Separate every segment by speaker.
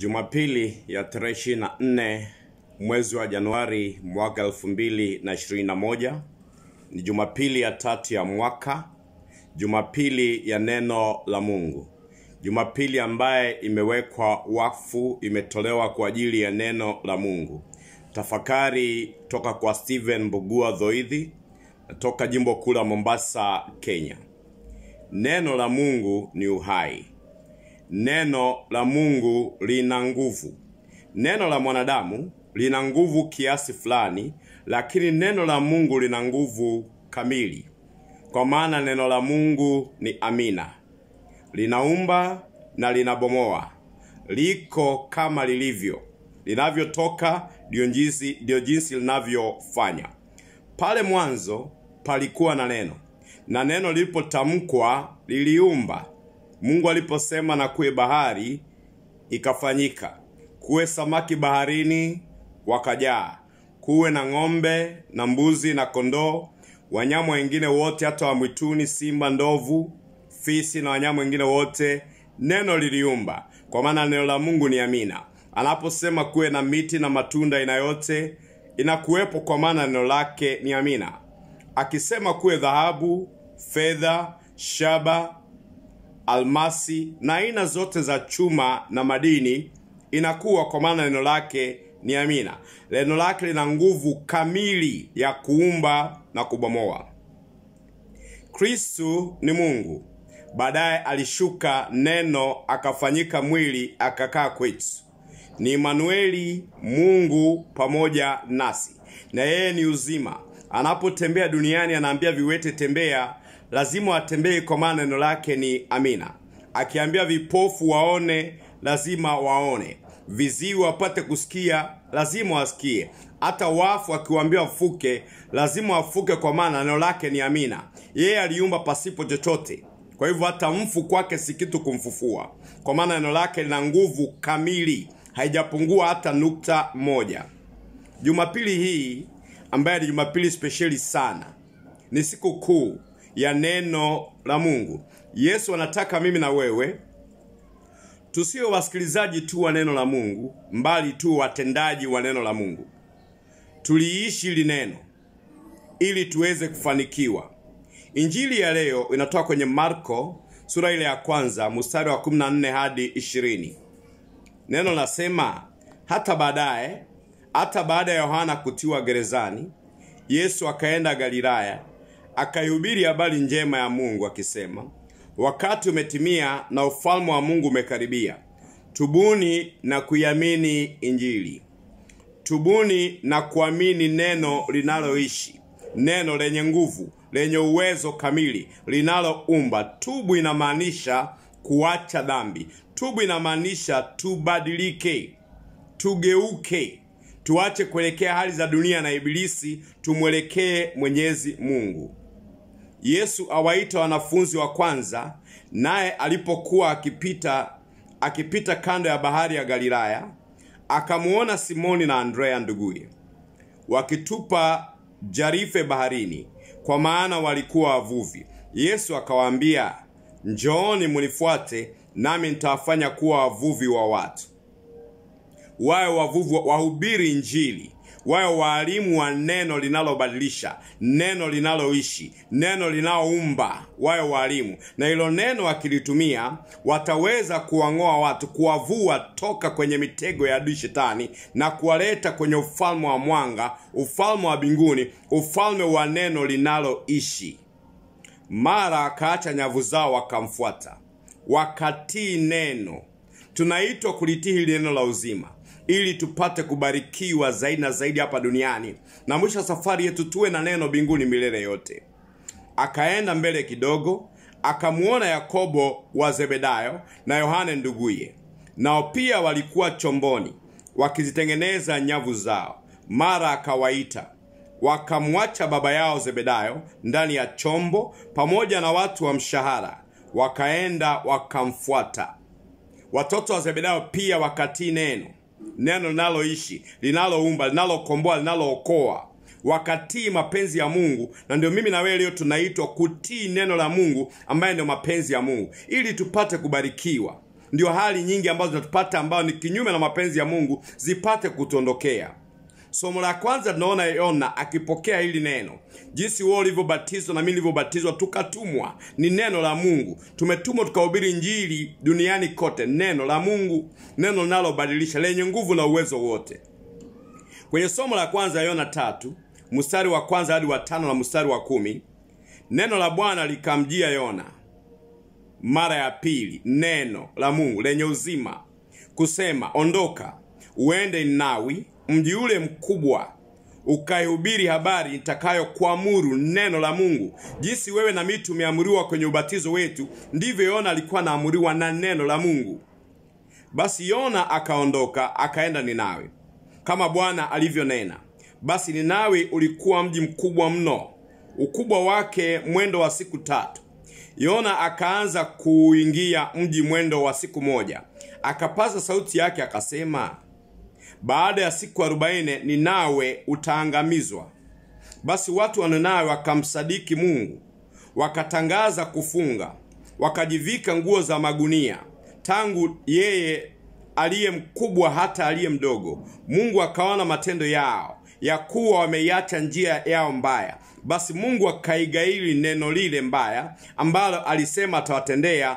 Speaker 1: Jumapili ya tarehe 24 mwezi wa Januari mwaka 2021 ni Jumapili ya tatu ya mwaka, Jumapili ya neno la Mungu, Jumapili ambaye imewekwa wakfu, imetolewa kwa ajili ya neno la Mungu. Tafakari toka kwa Stephen Mbugua Dhoidhi toka jimbo kuu la Mombasa, Kenya. Neno la Mungu ni uhai. Neno la Mungu lina nguvu. Neno la mwanadamu lina nguvu kiasi fulani, lakini neno la Mungu lina nguvu kamili, kwa maana neno la Mungu ni amina, linaumba na linabomoa, liko kama lilivyo, linavyotoka ndio jinsi ndio jinsi linavyofanya. Pale mwanzo palikuwa na neno, na neno lilipotamkwa liliumba. Mungu aliposema na kuwe bahari, ikafanyika. Kuwe samaki baharini, wakajaa. Kuwe na ng'ombe na mbuzi na kondoo, wanyama wengine wote, hata wa mwituni, simba, ndovu, fisi na wanyama wengine wote. Neno liliumba, kwa maana neno la Mungu ni amina. Anaposema kuwe na miti na matunda aina yote, inakuwepo, kwa maana neno lake ni amina. Akisema kuwe dhahabu, fedha, shaba, almasi na aina zote za chuma na madini inakuwa, kwa maana neno lake ni amina. Neno lake lina nguvu kamili ya kuumba na kubomoa. Kristu ni Mungu, baadaye alishuka neno akafanyika mwili akakaa kwetu. Ni Imanueli, Mungu pamoja nasi, na yeye ni uzima. Anapotembea duniani anaambia viwete tembea, lazima watembee, kwa maana neno lake ni amina. Akiambia vipofu waone, lazima waone. Viziwi wapate kusikia, lazima wasikie. Hata wafu akiwaambia wafuke, lazima wafuke, kwa maana neno lake ni amina. Yeye aliumba pasipo chochote, kwa hivyo hata mfu kwake si kitu kumfufua, kwa maana neno lake lina nguvu kamili, haijapungua hata nukta moja. Jumapili hii ambaye ni Jumapili spesheli sana, ni siku kuu ya neno la Mungu. Yesu anataka mimi na wewe tusiwe wasikilizaji tu wa neno la Mungu, mbali tu watendaji wa neno la Mungu. Tuliishi hili neno ili tuweze kufanikiwa. Injili ya leo inatoka kwenye Marko sura ile ya kwanza mstari wa 14 hadi 20. Neno nasema, hata baadaye, hata baada ya Yohana kutiwa gerezani, Yesu akaenda Galilaya akaihubiri habari njema ya Mungu akisema, wakati umetimia na ufalme wa Mungu umekaribia. Tubuni na kuiamini Injili. Tubuni na kuamini neno linaloishi, neno lenye nguvu, lenye uwezo kamili, linaloumba. Tubu inamaanisha kuacha dhambi. Tubu inamaanisha tubadilike, tugeuke, tuache kuelekea hali za dunia na Ibilisi, tumwelekee Mwenyezi Mungu. Yesu awaita wanafunzi wa kwanza, naye alipokuwa akipita akipita kando ya bahari ya Galilaya, akamuona Simoni na Andrea nduguye wakitupa jarife baharini, kwa maana walikuwa wavuvi. Yesu akawaambia, njooni munifuate, nami nitawafanya kuwa wavuvi wa watu. Wawe wavuvi, wahubiri Injili, wawe waalimu wa neno linalobadilisha, neno linaloishi, neno linaloumba. Wawe waalimu, na hilo neno wakilitumia, wataweza kuwang'oa watu, kuwavua toka kwenye mitego ya adui Shetani na kuwaleta kwenye ufalme wa mwanga, ufalme wa mbinguni, ufalme wa neno linaloishi. Mara akaacha nyavu zao, wakamfuata, wakatii neno. Tunaitwa kulitii hili neno la uzima ili tupate kubarikiwa zaidi na zaidi hapa duniani, na mwisho wa safari yetu tuwe na neno mbinguni milele yote. Akaenda mbele kidogo, akamuona Yakobo wa Zebedayo na Yohane nduguye, nao pia walikuwa chomboni wakizitengeneza nyavu zao. Mara akawaita, wakamwacha baba yao Zebedayo ndani ya chombo pamoja na watu wa mshahara, wakaenda wakamfuata. Watoto wa Zebedayo pia wakatii neno neno linaloishi linaloumba linalokomboa linalookoa wakatii mapenzi ya Mungu. Na ndio mimi na wewe leo tunaitwa kutii neno la Mungu ambaye ndio mapenzi ya Mungu, ili tupate kubarikiwa. ndio hali nyingi ambazo zinatupata ambayo ni kinyume na mapenzi ya mungu zipate kutuondokea somo la kwanza tunaona yona akipokea hili neno jinsi wewe ulivyobatizwa na mimi nilivyobatizwa tukatumwa ni neno la mungu tumetumwa tukahubiri njili duniani kote neno la mungu neno linalobadilisha lenye nguvu na uwezo wote kwenye somo la kwanza yona tatu mstari wa kwanza hadi wa tano na mstari wa kumi neno la bwana likamjia yona mara ya pili neno la mungu lenye uzima kusema ondoka uende ninawi mji ule mkubwa ukaihubiri habari nitakayokuamuru neno la mungu jinsi wewe na mimi tumeamuriwa kwenye ubatizo wetu ndivyo yona alikuwa anaamuriwa na neno la mungu basi yona akaondoka akaenda ninawi kama bwana alivyonena basi ninawi ulikuwa mji mkubwa mno ukubwa wake mwendo wa siku tatu yona akaanza kuingia mji mwendo wa siku moja akapaza sauti yake akasema baada ya siku arobaini ninawe utaangamizwa basi watu wa ninawe wakamsadiki mungu wakatangaza kufunga wakajivika nguo za magunia tangu yeye aliye mkubwa hata aliye mdogo mungu akaona matendo yao ya kuwa wameiacha njia yao mbaya basi mungu akaigairi neno lile mbaya ambalo alisema atawatendea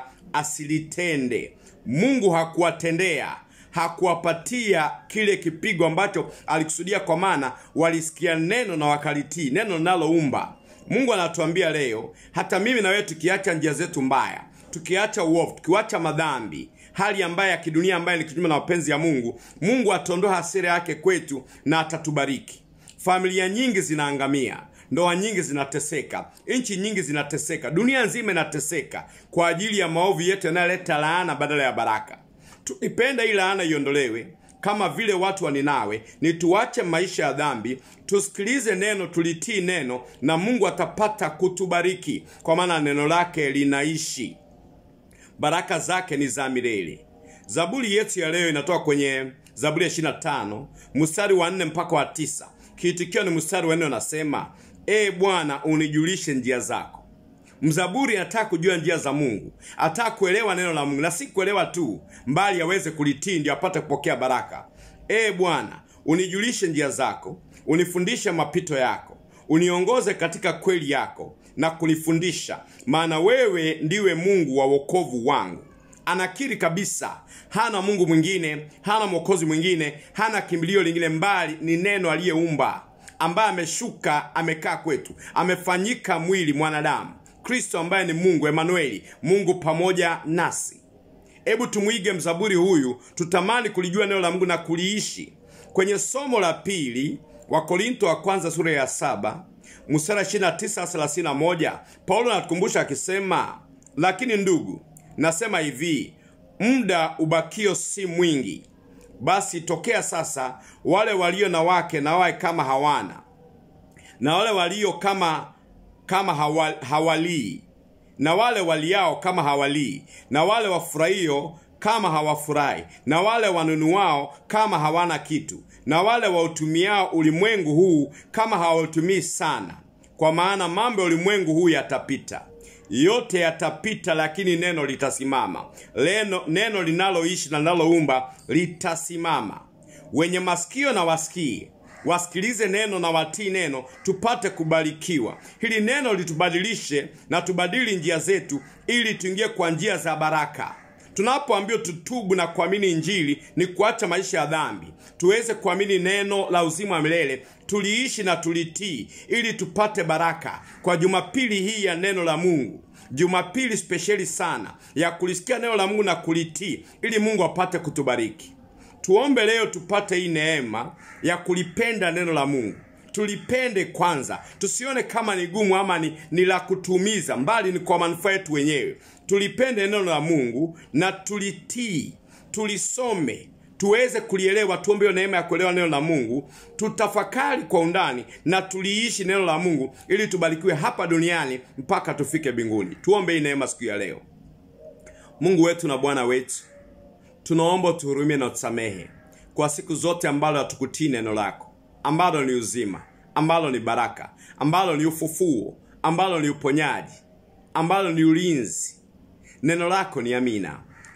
Speaker 1: asilitende mungu hakuwatendea hakuwapatia kile kipigo ambacho alikusudia kwa maana walisikia neno na wakalitii neno linaloumba mungu anatuambia leo hata mimi na wewe tukiacha njia zetu mbaya tukiacha uovu tukiacha madhambi hali ambayo ya kidunia ambayo ni kinyume na mapenzi ya mungu mungu ataondoa hasira yake kwetu na atatubariki familia nyingi zinaangamia ndoa nyingi zinateseka nchi nyingi zinateseka dunia nzima inateseka kwa ajili ya maovu yetu yanayoleta laana badala ya baraka tukipenda hii laana iondolewe kama vile watu wa ninawe ni tuache maisha ya dhambi tusikilize neno tulitii neno na mungu atapata kutubariki kwa maana neno lake linaishi baraka zake ni za milele zaburi yetu ya leo inatoka kwenye zaburi ya 25 mstari wa 4 mpaka wa tisa kiitikio ni mstari wa 4 unasema ee bwana unijulishe njia zako mzaburi anataka kujua njia za mungu anataka kuelewa neno la mungu na si kuelewa tu mbali aweze kulitii ndio apate kupokea baraka ee bwana unijulishe njia zako unifundishe mapito yako uniongoze katika kweli yako na kunifundisha maana wewe ndiwe mungu wa wokovu wangu anakiri kabisa hana mungu mwingine hana mwokozi mwingine hana kimbilio lingine mbali ni neno aliyeumba ambaye ameshuka amekaa kwetu amefanyika mwili mwanadamu kristo ambaye ni mungu emanueli mungu pamoja nasi hebu tumwige mzaburi huyu tutamani kulijua neno la mungu na kuliishi kwenye somo la pili wa korinto wa kwanza sura ya saba mstari 29 paulo anatukumbusha akisema lakini ndugu nasema hivi muda ubakio si mwingi basi tokea sasa wale walio na wake na wawe kama hawana na wale walio kama kama hawa, hawalii na wale waliao kama hawalii na wale wafurahio kama hawafurahi na wale wanunuao kama hawana kitu na wale wautumiao ulimwengu huu kama hawautumii sana kwa maana mambo ya ulimwengu huu yatapita yote yatapita lakini neno litasimama Leno, neno linaloishi na linaloumba litasimama wenye masikio na wasikie wasikilize neno na watii neno tupate kubarikiwa hili neno litubadilishe na tubadili njia zetu ili tuingie kwa njia za baraka tunapoambiwa tutubu na kuamini injili ni kuacha maisha ya dhambi tuweze kuamini neno la uzima wa milele tuliishi na tulitii ili tupate baraka kwa jumapili hii ya neno la mungu jumapili spesheli sana ya kulisikia neno la mungu na kulitii ili mungu apate kutubariki tuombe leo tupate hii neema ya kulipenda neno la mungu tulipende kwanza tusione kama ni gumu ama ni, ni la kutumiza mbali ni kwa manufaa yetu wenyewe tulipende neno la mungu na tulitii tulisome tuweze kulielewa tuombe hiyo neema ya kuelewa neno la mungu tutafakari kwa undani na tuliishi neno la mungu ili tubarikiwe hapa duniani mpaka tufike mbinguni tuombe hii neema siku ya leo mungu wetu na bwana wetu tunaomba utuhurumie na utusamehe kwa siku zote ambalo hatukutii neno lako ambalo ni uzima ambalo ni baraka ambalo ni ufufuo ambalo ni uponyaji ambalo ni ulinzi neno lako ni amina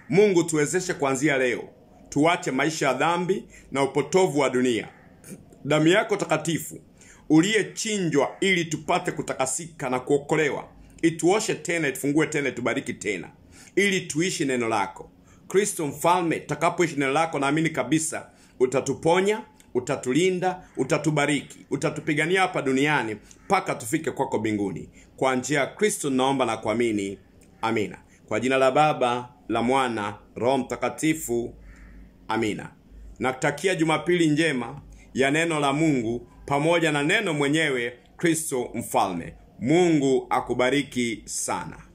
Speaker 1: Mungu tuwezeshe kuanzia leo, tuache maisha ya dhambi na upotovu wa dunia. Damu yako takatifu uliyechinjwa ili tupate kutakasika na kuokolewa, ituoshe tena, itufungue tena, itubariki tena, ili tuishi neno lako. Kristo Mfalme, takapoishi neno lako, naamini kabisa utatuponya, utatulinda, utatubariki, utatupigania hapa duniani mpaka tufike kwako mbinguni. Kwa njia ya Kristo naomba na kuamini, amina. Kwa jina la Baba, la Mwana, Roho Mtakatifu, amina. Nakutakia Jumapili njema ya neno la Mungu pamoja na neno mwenyewe Kristo Mfalme. Mungu akubariki sana.